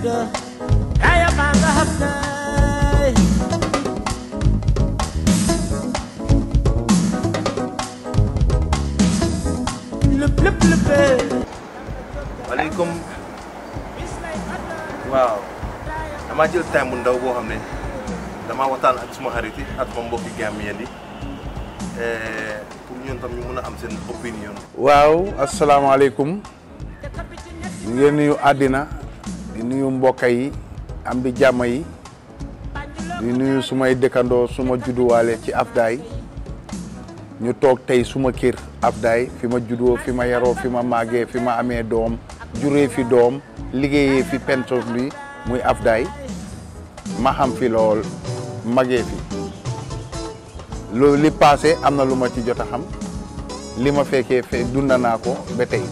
da kaya banga hapnay Lup lup lup maaleykum waaw damaa jël time bu ndaw boo xam ne damaa waxtaan ak suma xarit yi ak sama mbokki Gambien yi pour ñun tam ñu mun a am seen opinion. waaw asalaamaaleykum ñu ngi nuyu àddina di nuyu mbokk yi am di jàmm yi di nuyu sumay dëkkandoo suma judduwaale ci Afdaay ñu toog tey suma kër Afdaay fi ma juddoo fi ma yaroo fi ma màggee fi ma amee doom juree fi doom liggéeyee fi pentos bi muy Afdaay ma xam fi lool magee fi loolu li passé am na lu ma ci jot a xam li ma fekkee fe dunda naa ko ba tey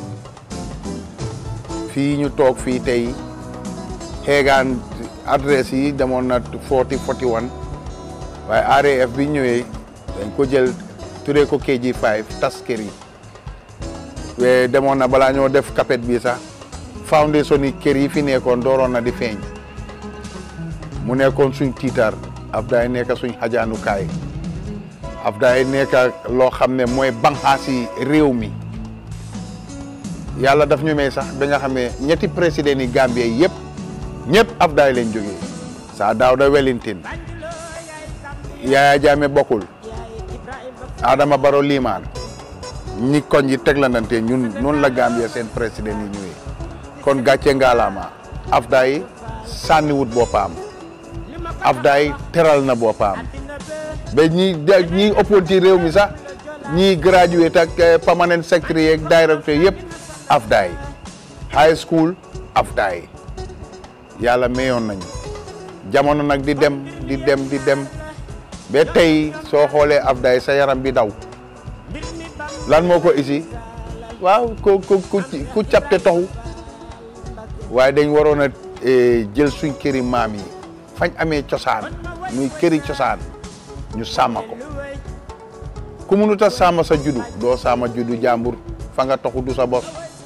fii ñu toog fii tey xeegaan adresse yi demoon na 40 41 waaye RAF bi ñëwee dañ ko jël turee ko KG5 tas kër yi we demoon na balaa ñoo def kapet bi sax foundation yi kër yi fi nekkoon dooroon na di feeñ mu nekkoon suñ tiitar Afdaay nekk suñ xajaanukaay Afdaay nekk loo xam ne mooy banxaasi réew mi yàlla daf ñu may sax ba nga xam ne ñetti président yi Gambie yëpp ñëpp Afdaay lañ jógee saa Dawda Wellington Yaya Jammeh bokkul Adama Barrow liimaan ñi koñ yi teglandante ñun noonu la Gambie seen président yi ñëwee kon gàcce ngaalaama Afdaay sànniwut boppam Afdaay teral na boppam ba ñi ñi ëppoon ci réew mi sax ñi graduate ak permanent secretary ak directeur yëpp Afdaay high school Afdaay yàlla mayoon nañu jamono nag di dem di dem di dem ba tey soo xoolee Afdaay sa yaram bi daw lan moo ko isi waaw ku ku ku capte toxu waaye dañ waroon a jël suñ këri maam yi fañ amee cosaan muy këri cosaan ñu sàmm ko ku mënut a sàmm sa juddu doo sàmm juddu jàmbur fa nga toxu du sa bos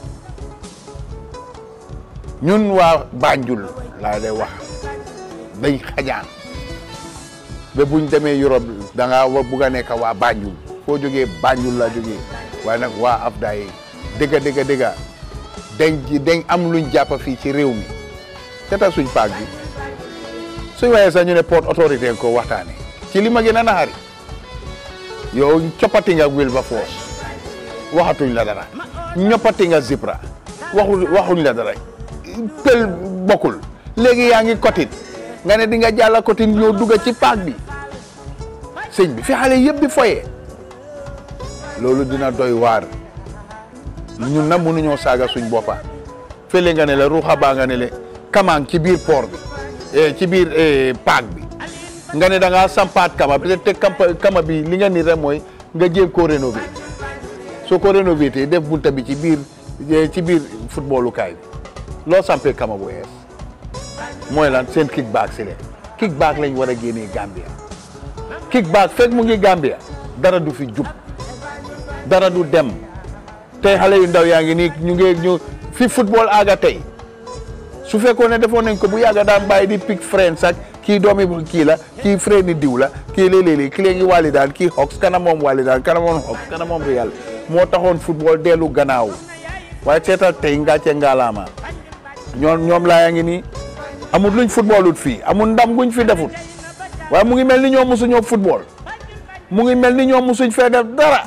ñun waa Banjul laa lay wax dañ xajaan ba buñ demee Europe da ngaa wa bugg a nekk waa Banjul foo jógee Banjul la jógee waaye nag waa Afdaay dëgga dëgga dëgga dañ dañ am luñ jàpp fii ci réew mi te suñ paak bi suñ waxee sax ñu ne port autorité ko waxtaane ci li ma gën a naxari yow coppati nga Wilberforce waxatuñ la dara ñoppati nga Zipra waxu waxuñ la dara pël bokkul léegi yaa ngi kotin nga ne di nga jàlla kotin ñoo dugga ci paak bi sëñ bi fi xale yëpp di foyee loolu dina doy waar ñun nag mënuñoo saaga suñ boppa fële nga ne la ruuxa baa nga ne le kamaan ci biir port bi ci biir paak bi nga ne da ngaa sampaat kama peut-être te kama bi li nga ni rek mooy nga jéem koo rénové soo ko rénové te def bunta bi ci biir ci biir footballu kaay bi loo sampee kama bu ees mooy lan seen kickback si leen kickback lañ war a génnee Gambia kickback fekk mu ngi Gambia dara du fi jub dara du dem tey xale yu ndaw yaa ngi nii ñu ngi ñu fi football aaga tey su fekkoon ne defoon nañ ko bu yàgga daan bàyyi di pick friends ak kii doomi kii la kii frère ni diw la kii léeg-léeg kii léegi wàlli daan kii Hawks kana moom wàlli daan kana moom Hawks kana moom Real moo taxoon football dellu gannaaw waaye seetal tey ngàcce ngaalaama ñoom ñoom laa yaa ngi nii amul luñ footballut fii amul ndam guñ fi defut waaye mu ngi mel ni ñoom mosuñoo football mu ngi mel ni ñoom mosuñ fee def dara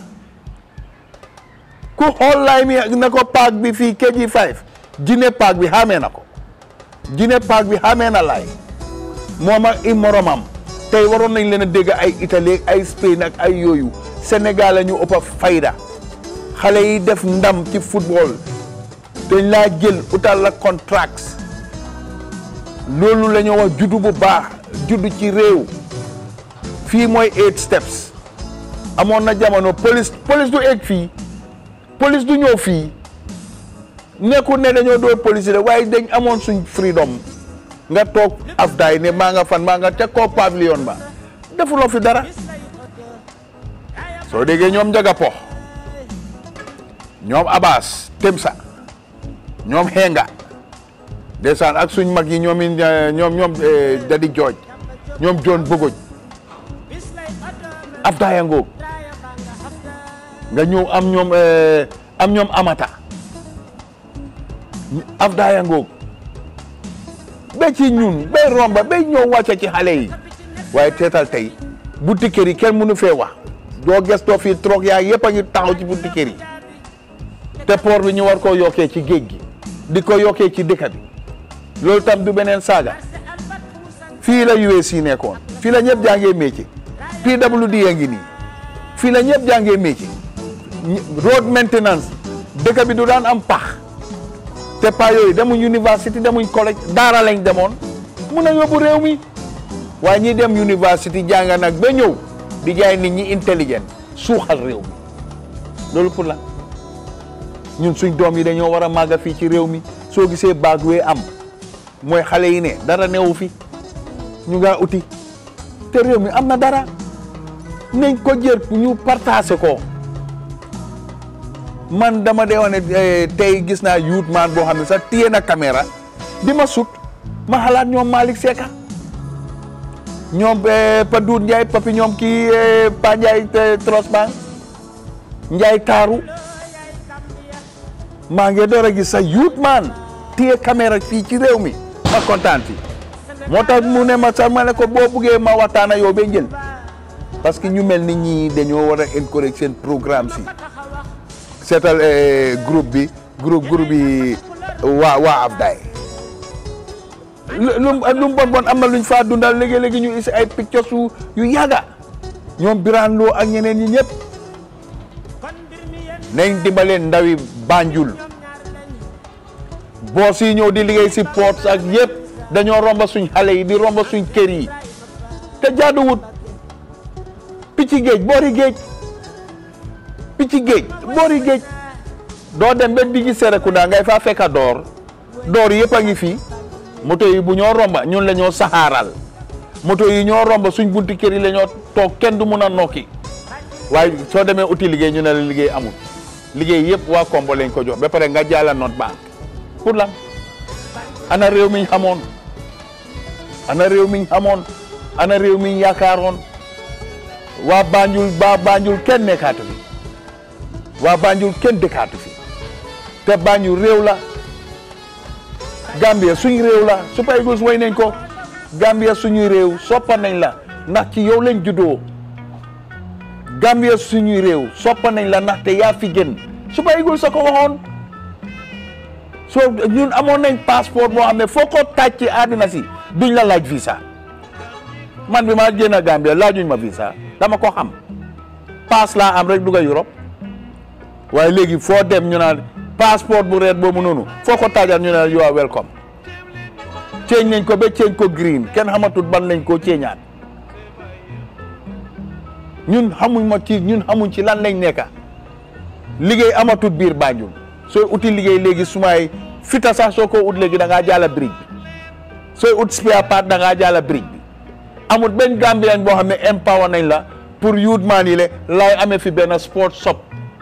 ku xool laay mi na ko paak bi fii KG5 jine paak bi xamee na ko jine paak bi xamee na laay moom ak i moromam tey waroon nañ leen a dégg ay Italie ay Spain ak ay yooyu Sénégal la ñu ëpp a fayda xale yi def ndam ci football dañ laa jël utal la contracts loolu la ñu wax juddu bu baax juddu ci réew fii mooy eight steps amoon na jamono police police du egg fii police du ñëw fii nekkul ne dañoo doo police de waaye dañ amoon suñ freedom nga toog afdaay ne maa nga fan maa nga teg koo pavillon ba defuloo fi dara soo déggee ñoom njaga pox ñoom Abbas Temsa ñoom Henga ndeysaan ak suñ mag yi ñoom it ñoom ñoom Dadi Jooj ñoom John Bogoj Abdaya Ngoog nga ñëw am ñoom am ñoom Amata Abdaya Ngoog ba ci ñun bay romba bay ñëw wàcce ci xale yi waaye teetal tey bunti kër yi kenn mënu fee wax doo gestoo fii troog yaa yëpp a ngi taxaw ci bunti kër yi te port bi ñu war koo yokkee ci géej gi di ko yokkee ci dëkk bi loolu tam du beneen saaga fii la USC nekkoon fii la ñëpp jàngee métier PWD a ngi nii fii la ñëpp jàngee métier road maintenance dëkk bi du daan am pax te pa yooyu demuñ université demuñ collège daara lañ demoon mun a yóbbu réew mi waaye ñi dem université jàng nag ba ñëw di jaay nit ñi intelligent suuxal réew mi loolu pour la ñun suñ doom yi dañoo war a màgga fii ci réew mi soo gisee baag wee am mooy xale yi ne dara newu fi ñu ngaa uti te réew mi am na dara nañ ko jër ñu partagé ko man dama dee wax ne tey gis naa youth man boo xam ne sax téye na caméra di ma sut ma xalaat ñoom Malick Seka ñoom Pa Doudou Ndiaye papi ñoom kii Pa Ndiaye Trosbank Ndiaye Taaru maa ngi door a gis sax youth man téye caméra fii ci réew mi ma kontaan fi moo tax mu ne ma sax ma ne ko boo buggee ma waxtaan ak yow ba njël parce que ñu mel ni ñii dañoo war a encourage seen programme si seetal groupe bi groupe groupe bi waa waa Afdaay lu lu mu bon bon am na luñ faa dundal léegi-léegi ñu isi ay pictures yu yu yàgga ñoom Birane Lo ak ñeneen ñi ñëpp nañ dimbaleen ndawi Banjul boos yi ñëw di liggéey si ports ak yëpp dañoo romba suñ xale yi di romba suñ kër yi te jaaduwut picc géej boori géej picc géej boori géej doo dem ba diggi Serekunda ngay faa fekka door door yëpp a ngi fii moto yi bu ñoo romba ñun la ñoo saxaaral moto yi ñoo romba suñ bunti kër yi la ñoo toog kenn du mun a nokki waaye soo demee uti liggéey ñu ne la liggéey amul liggéey yëpp waa Kombo lañ ko jox ba pare nga jaala note bank pour lan ana réew mi ñu xamoon ana réew mi ñu xamoon ana réew mi ñu yaakaaroon waa Banjul ba Banjul kenn nekkaatu fi waa Banjul kenn dëkkaatu fi te Banjul réew la Gambia suñ réew la Super Eagles way nañ ko Gambia suñuy réew soppa nañ la ndax ci yow lañ juddoo Gambia suñuy réew soppa nañ la ndaxte yaa fi gën Super Eagles sa ko waxoon soo ñun amoon nañ passeport boo xam ne foo ko taaj ci àddina si duñ la laaj visa man bi ma génn Gambia laajuñ ma visa dama ko xam pass laa am rek dugga Europe waaye léegi foo dem ñu naan passeport bu reet boobu noonu foo ko taajal ñu ne you are welcome ceeñ nañ ko ba ceeñ ko green kenn xamatul ban lañ koo ceeñaat ñun xamuñ ma ci ñun xamuñ ci lan lañ nekka liggéey amatul biir Banjul sooy uti liggéey léegi sumaay fita sax soo ko ut léegi da ngaa jaala bridge bi sooy ut spare part da ngaa jaala bridge bi amul benn Gambien boo xam ne empower nañ la pour youth man yi le laay amee fi benn sport shop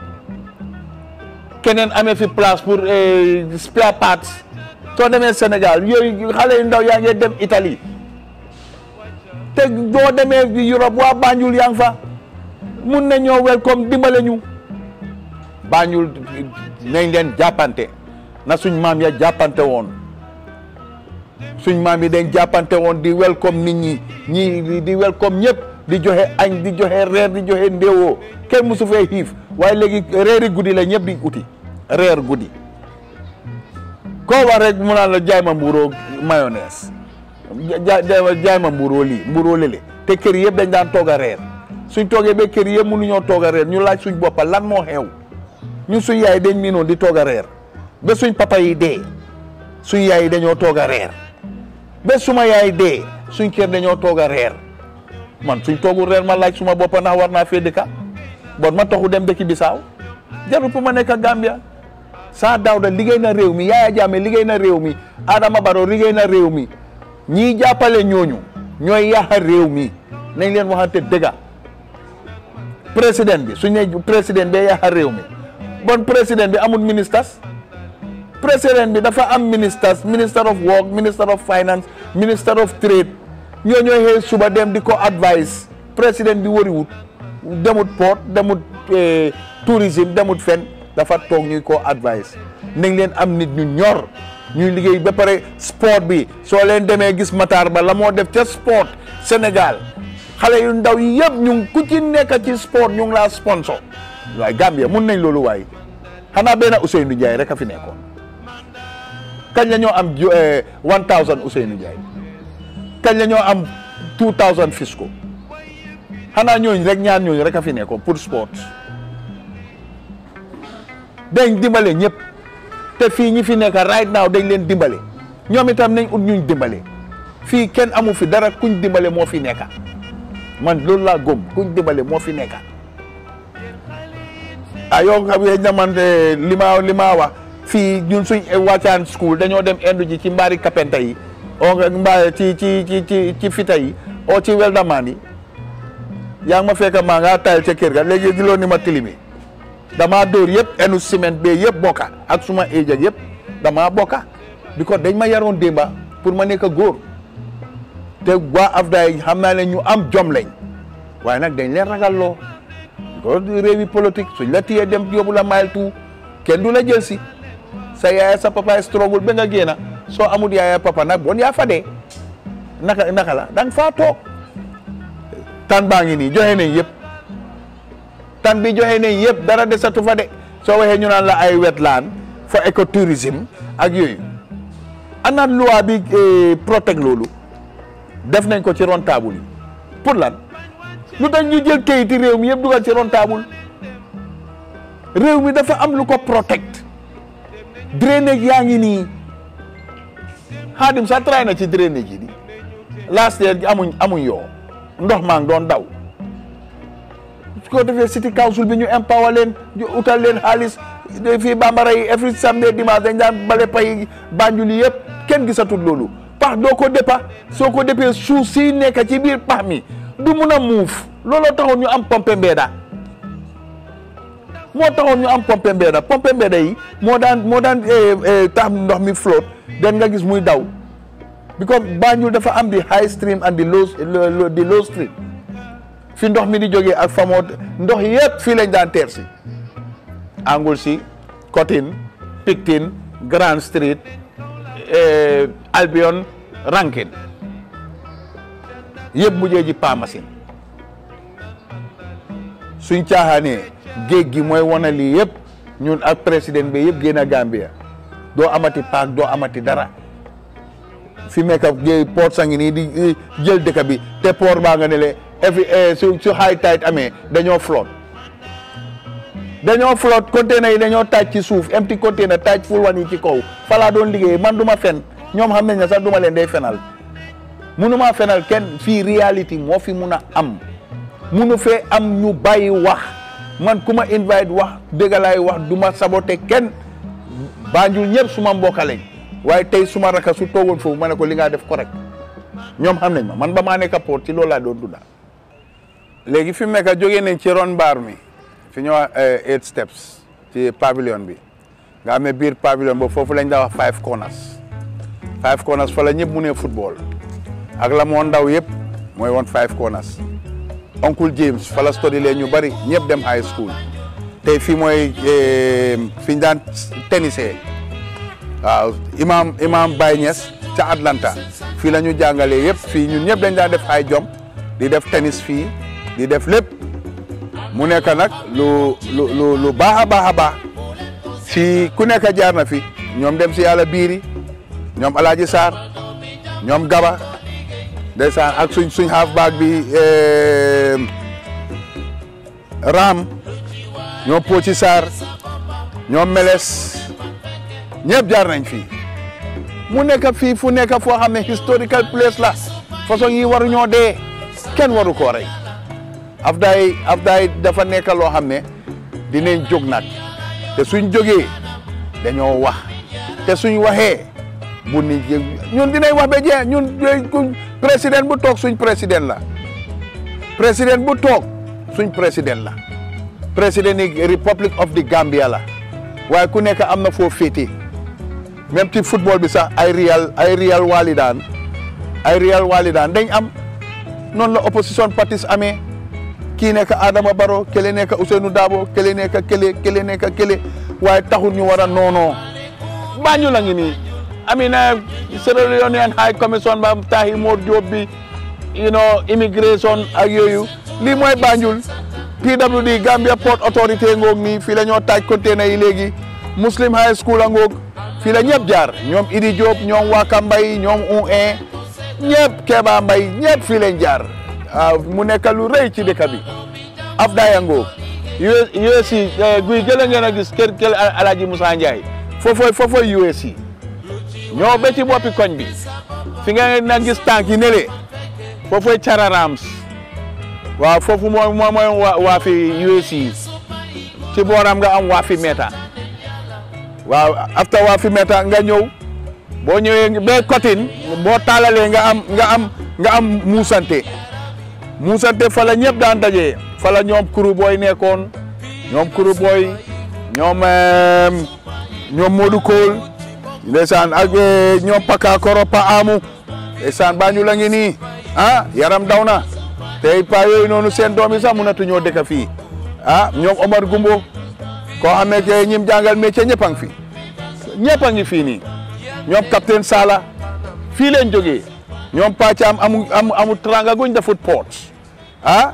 keneen amee fi place pour spare parts soo demee Sénégal yooyu xale yu ndaw yaa ngi dem Italie te boo demee Europe waa Banjul yaa ngi fa mun na ñoo welcome dimbale ñu Banjul nañ leen jàppante na suñ maam ya jàppante woon suñ maam yi dañ jàppante woon di welcome nit ñi ñi di welcome ñëpp di joxe añ di joxe reer di joxe ndéwoo kenn musu fee xiif waaye léegi reeri guddi la ñëpp di uti reer guddi koo wax rek mu naan la jaay ma mbuuroo mayonnaise jaay ma mbuuroo lii mbuuroo lële te kër yëpp dañ daan toog a reer suñ toogee ba kër yëpp mënuñoo toog a reer ñu laaj suñ boppa lan moo xew ñun suñ yaay dañ miinoon di toog a reer ba suñ papa yi dee suñ yaay yi dañoo toog a reer ba suma yaay dee suñ kër dañoo toog a reer man suñ toogul reer ma laaj suma boppa ndax war naa fee dëkka bon ma taxu dem dëkki Bisaaw jarul pour ma nekk Gambia saa Dawda liggéey na réew mi Yaya Jammeh liggéey na réew mi Adama Barrow liggéey na réew mi ñii jàppale ñooñu ñooy yaaxa réew mi nañ leen waxante dëgga président bi suñ ne président bee yaaxa réew mi bon président bi amul ministres président bi dafa am ministers minister of work minister of finance minister of trade ñoo ñooy xëy suba dem di ko advice président bi wariwut demut port demut tourisme demut fen dafa toog ñuy ko advice nañ leen am nit ñu ñor ñuy liggéey ba pare sport bi soo leen demee gis Matar Ba la moo def ca sport Sénégal xale yu ndaw yi yëpp ñu ngi ku ci nekk ci sport ñu ngi laa sponsor waaye Gambia mun nañ loolu waaye xanaa benn Ousseynou Ndiaye rek a fi nekkoon kañ la ñoo am one thousand Ousseynou Ndiaye kañ la ñoo am two thousand Fisco xanaa ñooñu rek ñaar ñooñu rek a fi nekkoon pour sport dañ dimbale ñëpp te fii ñi fi nekk right now dañ leen dimbale ñoom itam nañ ut ñuñ dimbale fii kenn amu fi dara kuñ dimbale moo fi nekka man loolu laa gëm kuñ dimbale moo fi nekka ah yow xam nga ñamante li ma li ma wax fii ñun suñ wàccaan school dañoo dem indu ji ci mbaari kapenta yi o nga mbaa ci ci ci ci ci fita yi o ci weldamaan yi yaa ngi ma fekk maa ngaa tayal ca kër ga léegi giloo ni ma tilimi damaa dóor yëpp enu ciment bee yëpp bokka ak suma éej ak yëpp damaa bokka bi ko dañ ma yaroon démba pour ma nekk góor te waa afda yi xam naa ne ñu am jom lañ waaye nag dañ leen ragal loo ko réewi politique suñ la téyee dem yóbbu la mayel tout kenn du la jël si sa yaaya sa papa struggle ba nga génna soo amul yaaya papa nag bon yaa fa dee naka naka la da nga faa toog tan baa ngi nii joxe nañ yëpp tan bi joxe nañ yëpp dara desatu fa de soo waxee ñu naan la ay wetland for écotourisme ak yooyu ana loi bi protect loolu def nañ ko ci ron table yi pour lan lu tax ñu jël kayiti réew mi yëpp dugal ci ron table réew mi dafa am lu ko protect drainage yaa ngi nii xaadim sax tray na ci drainage yi di last year amuñ amuñ yoo ndox maa ngi doon daw su ko defee city council bi ñu empower leen ñu utal leen xaalis fii bambara yi every samedi dimanche dañ daan bale pay Banjul yi yëpp kenn gisatul loolu pax doo ko déppa soo ko déppee suuf si nekk ci biir pax mi du mun a muuf looloo taxoon ñu am pompe mbeeda moo taxoon ñu am pompe mbeeda pompe mbeeda yi moo daan moo daan tax ndox mi flotte den nga gis muy daw because Banjul dafa am di high stream and di low di low stream fi ndox mi di jógee ak famoo ndox yëpp fii lañ daan teer si Anglesey Cotton Picton Grand Street Albion Rankin yëpp mujjee ji Pamasin suñ caaxaanee géej gi mooy wane lii yëpp ñun ak président bi yëpp génn a Gambia doo amati paak doo amati dara fi mu nekk port sangi nii di jël dëkk bi te port baa nga ne le every su su high tide amee dañoo flotte dañoo flotte container yi dañoo taaj ci suuf empty container taaj ful wan yi ci kaw falaa doon liggéey man du ma fen ñoom xam nañ ne sax du ma leen day fenal munu maa fenal kenn fii réalité moo fi mun a am munu fee am ñu bàyyi wax man ku ma invite wax dëgg laay wax du ma saboté kenn Banjul ñëpp suma mbokk lañ waaye tey suma raka su toogoon foofu ma ne ko li nga def correct ñoom xam nañ ma man ba maa nekk port ci loolu laa doon dunda léegi fi mu nekk jógee nañ ci ron mbaar mi fi ñu wax eight steps ci pavilion bi nga xam ne biir pavilion boobu foofu lañ daa wax five corners five corners fa la ñëpp mu ne football ak la moo ndaw yëpp mooy woon five corners Uncle James fa la study leen ñu bari ñëpp dem high school tey fii mooy fi ñu daan tennisee waaw imam imam Baye Niass ca Atlanta fii la ñu jàngalee yëpp fii ñun ñëpp dañ daan def high jump di def tennis fii di def lépp mu nekk nag lu lu lu lu baax a baax a baax fii ku nekk jaar na fi ñoom dem si yàlla biiri ñoom Alaaji Sarr ñoom Gaba ndeysaan ak suñ suñ half back bi Ram ñoom Poci Sarr ñoom Meles ñëpp jaar nañ fii mu nekk fii fu nekk foo xam ne historical place la façon yi waru ñoo dee kenn waru koo rey afdaay afdaay dafa nekk loo xam ne dinañ jóg nag te suñ jógee dañoo wax te suñ waxee bu nit ñun dinañ wax ba jeex ñun président bu toog suñ président la président bu toog suñ président la président yi Republic of the Gambia la waaye ku nekk am na foo féete même ci football bi sax ay Real ay Real Walidaan ay Real Walidaan dañ am noonu la opposition partis amee kii nekk Adama Barrow kële nekk Ousseynou Dabo kële nekk kële kële nekk kële waaye taxul ñu war a noonoo Banjul la ngi nii amina Sierra Leonean High Commission ba taxi Mor Diop bi you know immigration ak yooyu lii mooy Banjul PWD Gambia Port Authority ngoog nii fii la ñoo taaj container yi léegi Muslim High School a ngoog fii la ñëpp jaar ñoom Idi Diop ñoom Waka Mbay ñoom un ñëpp Keba Mbay ñëpp fii lañ jaar waaw mu nekk lu rëy ci dëkk bi Afdaya ngoog USC guy gëla ngeen a gis kër kër Alaaji Moussa Ndiaye foofoy foofoy USC ñoo ba ci boppi koñ bi fi nga na gis tànk yi nele foofoy Cararams waaw foofu mooy mooy mooy waa fi USC ci booram nga am waa fi meta waaw after waa fi meta nga ñëw boo ñëwee ba Kotin boo taalalee nga am nga am nga am muusante muusante fa la ñëpp daan daje fa la ñoom kuru booy nekkoon ñoom kuru booy ñoom ñoom Modou Kool ndeysaan ak ñoom Paka Koro Pa Amu ndeysaan Banjul la ngi nii ah yaram daw na tey pa yooyu noonu seen doom yi sax mënatu ñoo dëkk fii ah ñoom Omar Gumbo koo xam ne que ñim jàngal métier ñëpp a ngi fi ñëpp a ngi fii nii ñoom capitaine Sala fii leen jógee ñoom Pàccaam amu amu amu tranga guñ defut port ah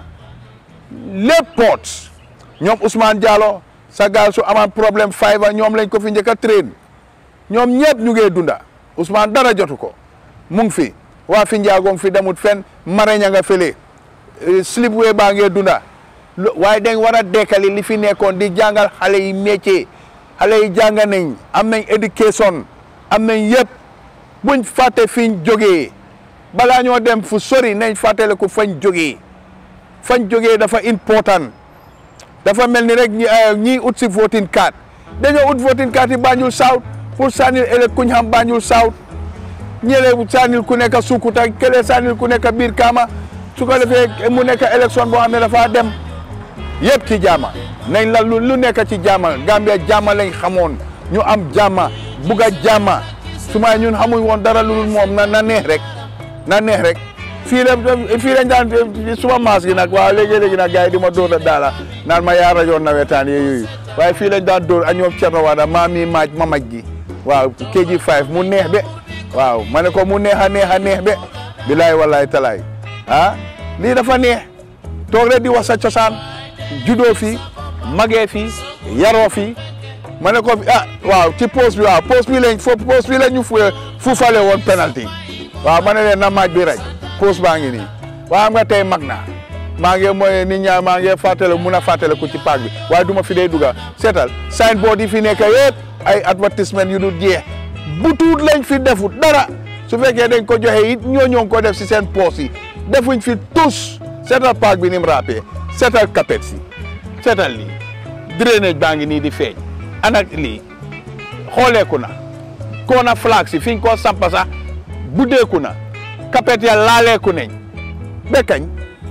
lépp port ñoom Ousmane Diallo sa gaal su amaan problème five ñoom lañ ko fi njëkk a train ñoom ñëpp ñu ngee dunda Ousmane dara jotu ko mu ngi fi waa fi njaagoom fi demut fen mareña nga fële slipway baa ngee dunda waaye dañ war a dekkali li fi nekkoon di jàngal xale yi métier xale yi jàng nañ am nañ éducation am nañ yëpp buñ fàtte fiñ jógee balaa ñoo dem fu sori nañ fàttale ko fañ jógee fañ jógee dafa important dafa mel ni rek ñi ñii ut si voting card dañoo ut voting card yi Banjul South pour sànnil ëllëg kuñ xam Banjul South ñële sànnil ku nekk Sukuta kële sànnil ku nekk biir Kaama su ko defee mu nekk élection boo xam ne dafa dem yëpp ci jàmma nañ la lu lu nekk ci jàmma Gambia jàmma lañ xamoon ñu am jàmma bugg a jàmma su ma ñun xamuñ woon dara lu dul moom na na neex rek na neex rek fii la fii lañ daan suma maas gi nag waaw léegi-léegi nag gars yi di ma dóor a daala naan ma yaa rajoon nawetaan yooyu waaye fii lañ daan dóor a ñoom Thierno Wada maa mi maaj ma maj gi waaw KG 5 mu neex be waaw ma ne ko mu neex a neex a neex be bilaay wallaay talaay ah lii dafa neex toog rek di wax sa cosaan judoo fi magee fi yaroo fi ma ne ko ah waaw ci poste bi waaw poste bi lañ fo poste bi lañ ñu fuufale woon penalty waaw ma ne leen na maaj bi rek poste baa ngi nii waaw am nga tey mag naa maa ngi mooy nit ñaa maa ngi fàttale mun a fàttale ko ci paak bi waaye du ma fi dee dugga seetal signboard yi fi nekk yëpp ay advertisement yu dul jeex bu tuut lañ fi defut dara su fekkee dañ ko joxe it ñoo ñoo ko def si seen poos yi defuñ fi tous seetal paak bi ni mu ràppee seetal kapet si seetal lii drainage baa ngi nii di feeñ anak lii xooleeku na koona flag si fiñ ko sampa sax buddeeku na kapet ya laaleeku nañ bekkañ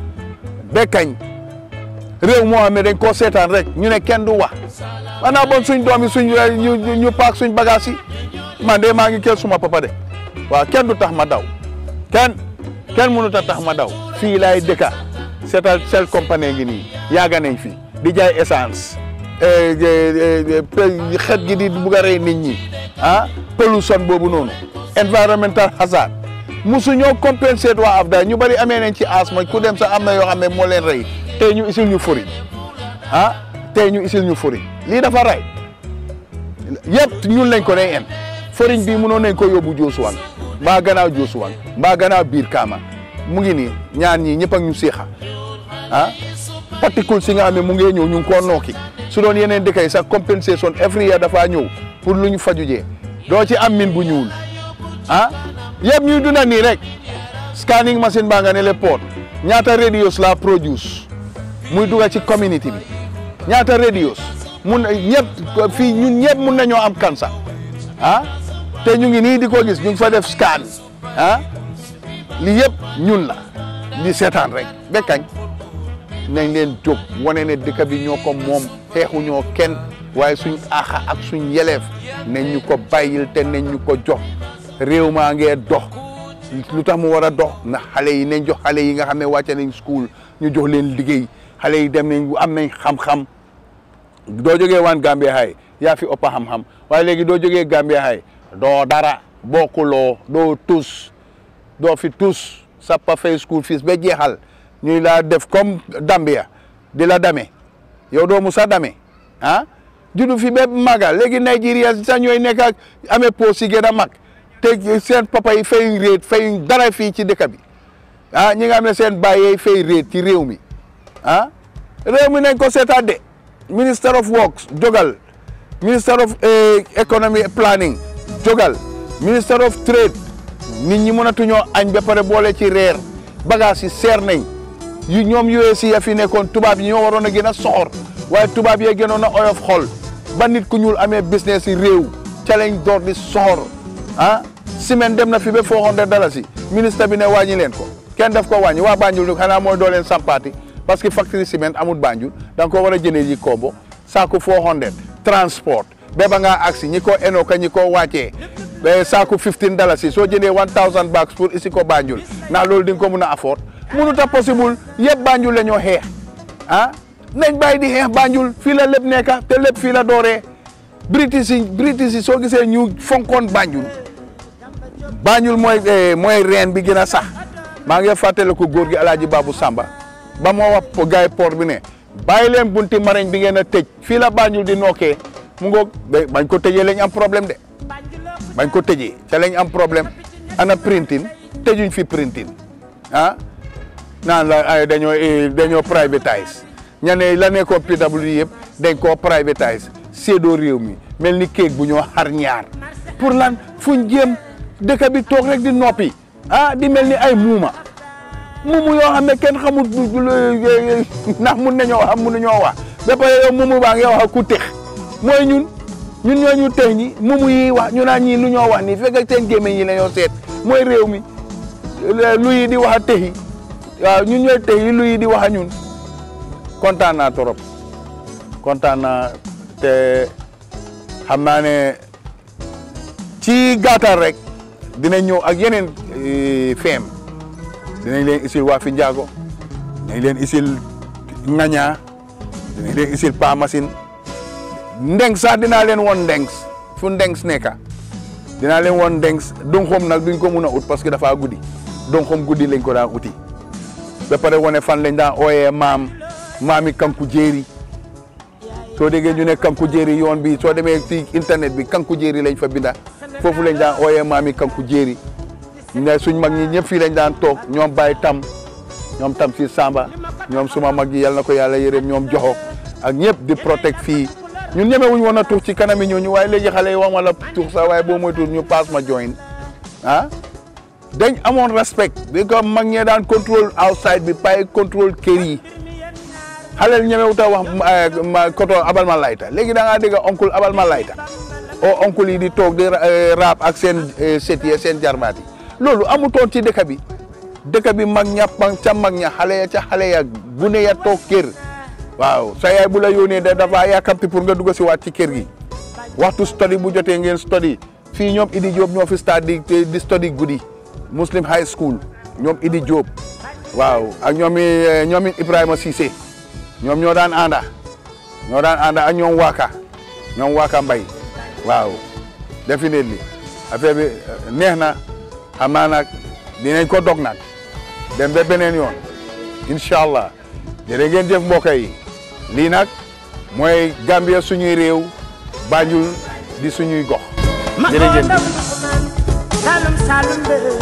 bekkañ réew moo xam ne dañ koo seetaan rek ñu ne kenn du wax maanaam bon suñ doom yi suñ ñu ñu paak suñ bagage yi man de maa ngi kër suma papa de waaw kenn du tax ma daw kenn kenn mënut a tax ma daw fii laay dëkka seetal sel compagnie ngi nii yaaga nañ fi di jaay essence xet gi di bugg a rey nit ñi ah pollution boobu noonu environmental hazard musu ñoo compensate waa AFDA ñu bari amee nañ ci asma ku dem sax am na yoo xam ne moo leen rey tey ñu isil ñu furiñ ah tey ñu isil ñu furiñ lii dafa rey yëpp ñun lañ ko day en foriñ bi mënoon nañ ko yóbbu Joosuwang mbaa gannaaw Joosuwang mbaa gannaaw biir Kaama mu ngi nii ñaan ñii ñëpp ak ñu seexa ah particule si nga xam ne mu ngi ñëw ñu ngi koo nooki su doon yeneen dëkk yi sax compensation every year dafa ñëw pour lu ñu fajujee doo ci am min bu ñuul ah yëpp ñuy dunda nii rek scanning machine baa nga ne le port ñaata radios la produce muy duga ci community bi ñaata radios mun ñëpp fii ñun ñëpp mun nañoo am cancer ah te ñu ngi nii di ko gis ñu ngi fa def scan ah li yëpp ñun la di seetaan rek bekkañ nañ leen jóg wane ne dëkk bi ñoo ko moom xeexu ñoo kenn waaye suñ aaxa ak suñ yeleef nañ ñu ko bàyyil te nañ ñu ko jox réew maa ngee dox lu tax mu war a dox na xale yi nañ jox xale yi nga xam ne wàcce nañ school ñu jox leen liggéey xale yi dem nañ am nañ xam-xam doo jógee waan Gambia High yaa fi ëpp xam-xam waaye léegi doo jógee Gambia High doo dara bokkuloo doo tus doo fi tus sa pa fay school fees ba jeexal ñuy laa def comme Gambia di la dame yow doo musa dame ah judu fi ba maga léegi Nigeria sax ñooy nekk ak amee poos yi gën a mag te seen papa yi fay réet fay dara fii ci dëkk bi ah ñi nga xam ne seen baay yi fay réet ci réew mi ah réew mi nañ ko seetaat de minister of works jogal minister of economy planning jogal minister of trade nit ñi mënatuñoo añ ba pare boole ci reer bagage yi seer nañ yu ñoom US ya fi nekkoon tubaab yi ñoo waroon a gën a soxor waaye tubaab yee gënoon a oyof xol ba nit ku ñuul amee business yi réew ca lañ door di soxor ah semaine dem na fi ba 400 dalasi ministre bi ne wàññi leen ko kenn def ko wàññi waa Banjul ñu xanaa mooy doo leen sampaati parce que factory ciment amul Banjul da nga ko war a jëndee ji kombo saako 400 transport ba ba ngaa agsi ñi ko eno ka ñi ko wàccee ba saako 15 dalasi soo jëndee 1000 bags pour isi ko Banjul ndax loolu di nga ko mun a afford mënut a possible yëpp Banjul la ñoo xeex ah nañ bàyyi di xeex Banjul fii la lépp nekka te lépp fii la dooree British yi British yi soo gisee ñu fonkoon Banjul Banjul mooy mooy reen bi gën a sax maa ngi fàttale ko góor gi Alaaji Babu Samba ba moo wax gaay port bi ne bàyyi leen bunti mareñ bi ngeen a tëj fii la Banjul di nokkee mu ngoog bañ ko tëjee lañ am problème de bañ ko tëjee ca lañ am problème ana printing tëjuñ fi printing ah naan la ay dañoo dañoo privatise ña ne la nekkoon PWD yëpp dañ koo privatise séedoo réew mi mel ni kéeg bu ñoo xar ñaar pour lan fuñ jéem dëkk bi toog rek di noppi ah di mel ni ay muuma mumu yoo xam ne kenn xamul ndax mun nañoo wax mun nañoo wax ba pare yow mumu baa ngi wax ku tex mooy ñun ñun ñoo ñu tex ñi mumu yi wax ñu naan ñii lu ñoo wax nii fekk seen gémmiñ yi la ñoo seet mooy réew mi lu yi di wax a texi waaw ñun ñooy tex yi lu yi di wax a ñun kontaan naa trop kontaan naa te xam naa ne ci gàttal rek dinañ ñëw ak yeneen feem dinañ leen isil waa fi njaago dinañ leen isil ngañaa dinañ leen isil pa machine ndeng sax dinaa leen woon ndengs fu ndengs nekka dinaa leen woon ndengs donxom nag duñ ko mun a ut parce que dafa guddi donxom guddi lañ ko daan uti ba pare wane fan lañ daan ooyee maam maami kanku jéeri soo déggee ñu ne kanku jéeri yoon bi soo demee ci internet bi kanku jéeri lañ fa binda foofu lañ daan ooyee maami kanku jéeri ne suñ mag ñi ñëpp fii lañ daan toog ñoom Baye Tam ñoom Tam si Samba ñoom suma mag yi yal na ko yàlla yërëm ñoom joxo ak ñëpp di protect fii ñun ñemewuñ woon a tuux ci kanami ñooñu waaye léegi xale yi wax wala tuux sax waaye boo moytuwul ñu paas ma join ah dañ amoon respect bi ko mag ñee daan contrôle outside bi pay contrôle kër yi xaleel ñemewut a wax ma koto abal ma layta léegi da ngaa dégg oncle abal ma layta o oncle yi di toog di raap ak seen set yi seen jarbaat yi loolu amutoon ci dëkk bi dëkk bi mag ña ca mag ña xale ya ca xale ya gune ya toog kër waaw sa yaay bu la yónnee da dafa yàkkamti pour nga dugg si waat ci kër gi waxtu study bu jotee ngeen study fii ñoom Idi Diop ñoo fi stade di di study guddi Muslim High School ñoom Idi Diop waaw ak ñoom ñoom Ibrahima Cissé ñoom ñoo daan ànda ñoo daan ànda ak ñoom Waka ñoom Waka Mbay waaw definitely affaire bi neex na xam naa nag dinañ ko dog nag dem ba beneen yoon incha allah jërë ngeen jëf mbokk yi lii nag mooy Gambia suñuy réew Banjul di suñuy gox jërë ngeen jëf Salum salum be